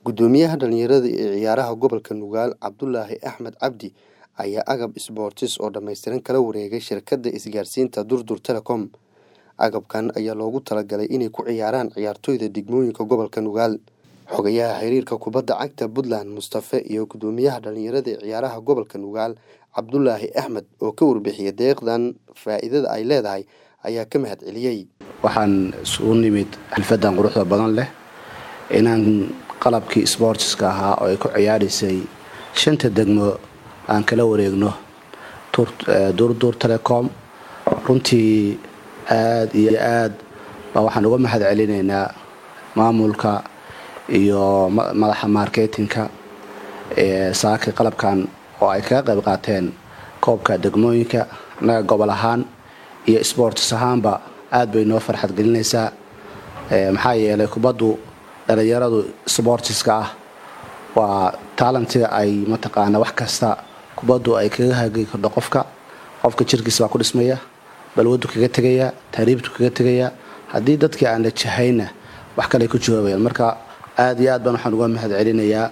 Guddoomiyaha dhalinyarada ee ciyaaraha gobolka Nugaal Cabdulaahi Axmed Cabdi ayaa agab isboortis oo dhammaystiran kala wareegay shirkadda isgaarsiinta Durdur Telecom. Agabkan ayaa loogu talagalay inay ku ciyaaraan ciyaartoyda degmooyinka gobolka Nugaal. Xogayaha xiriirka kubadda cagta Puntland Mustafe iyo guddoomiyaha dhalinyarada ee ciyaaraha gobolka Nugaal Cabdulaahi Axmed oo ka warbixiyay deeqdan faa'iidada ay leedahay ayaa ka mahad celiyey. waxaan isugu nimid xalfadan quruxda badan leh inaan qalabkii isboortiska ahaa oo ay ku ciyaaraysay shanta degmo aan kala wareegno durdur telecom runtii aada iyo aad baa waxaan uga mahad celinaynaa maamulka iyo madaxa marketinka ee saaki qalabkan oo ay kaga qayb qaateen koobka degmooyinka annaga gobol ahaan iyo sports ahaanba aada bay noo farxad gelinaysaa maxaa yeelay kubaddu dhalinyaradu sportiska ah waa taalantiga ay mataqaana wax kasta kubaddu ay kaga hagi kardho qofka qofka jirkiisa baa ku dhismaya balwadu kaga tegaya taariibtu kaga tegaya haddii dadkii aan la jahayna wax kale ku jawaabayaan marka aada iyo aad baan waxaan uga mahad celinayaa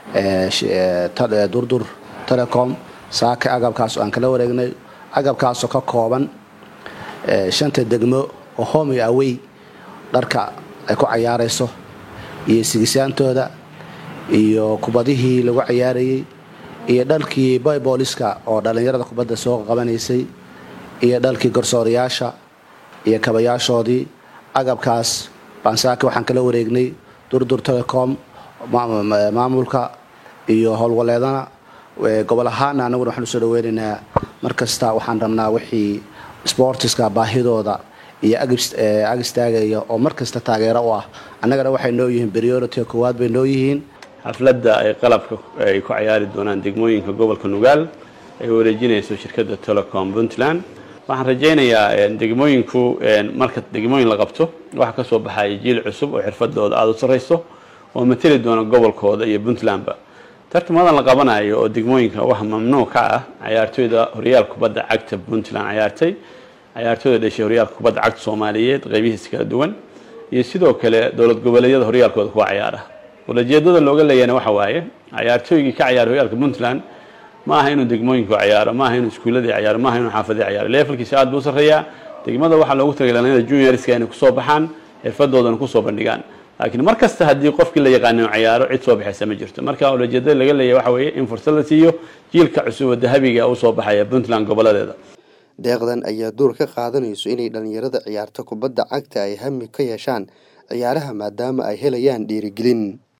durdur telecom saaka agabkaas oo aan kala wareegnay agabkaasoo ka kooban shanta degmo oo homi awey dharka ay ku cayaarayso iyo sigisaantooda iyo kubadihii lagu cayaarayey iyo dhalkii boybooliska oo dhallinyarada kubadda soo qabanaysay iyo dhalkii garsoorayaasha iyo kabayaashoodii agabkaas baan saaki waxaan kala wareegnay durdur telecom maamulka iyo howlwaleedana gobol ahaana anaguna waxaan usoo dhaweynaynaa markasta waxaan rabnaa wixii sportiska baahidooda iyo ag istaagaya oo markasta taageero u ah annagana waxay noo yihiin priority koowaad bay noo yihiin xafladda ay qalabka ay ku cayaari doonaan degmooyinka gobolka nugaal ay wareejinayso shirkadda telecom puntland waxaan rajaynayaa degmooyinku marka degmooyin la qabto waxaa ka soo baxaya jiil cusub oo xirfadooda aada u sarrayso oo mateli doona gobolkooda iyo puntlandba tartamadan la qabanayo oo degmooyinka wax mamnuuc ka ah cayaartoyda horyaalka kubadda cagta puntland cayaartay cayaartooyda dhashay horyaalka kubadda cagta soomaaliyeed qeybihiisa kala duwan iyo sidoo kale dowlad goboleedyada horyaalkooda kuwa cayaara ulajeedada looga leeyana waxa waaye cayaartooygii ka cayaara horyaalka puntland ma aha inuu degmooyinku cayaaro ma aha inuu iskuuladii cayaaro ma aha inuu xaafadii cayaaro levelkiisa aad buu sarreeyaa degmada waxaa loogu talagalay dhalinyarada juniorska inay kusoo baxaan xirfadoodana kusoo bandhigaan laakiin mar kasta haddii qofkii la yaqaano cayaaro cid soo baxaysa ma jirto marka ulajeedada laga leeyahy waxa weeye in fursad la siiyo jiilka cusub oo dahabiga usoo baxaya puntland goboladeeda deeqdan ayaa door ka qaadanayso inay dhalinyarada ciyaarta kubadda cagta ay hami ka yeeshaan ciyaaraha maadaama ay helayaan dhiirigelin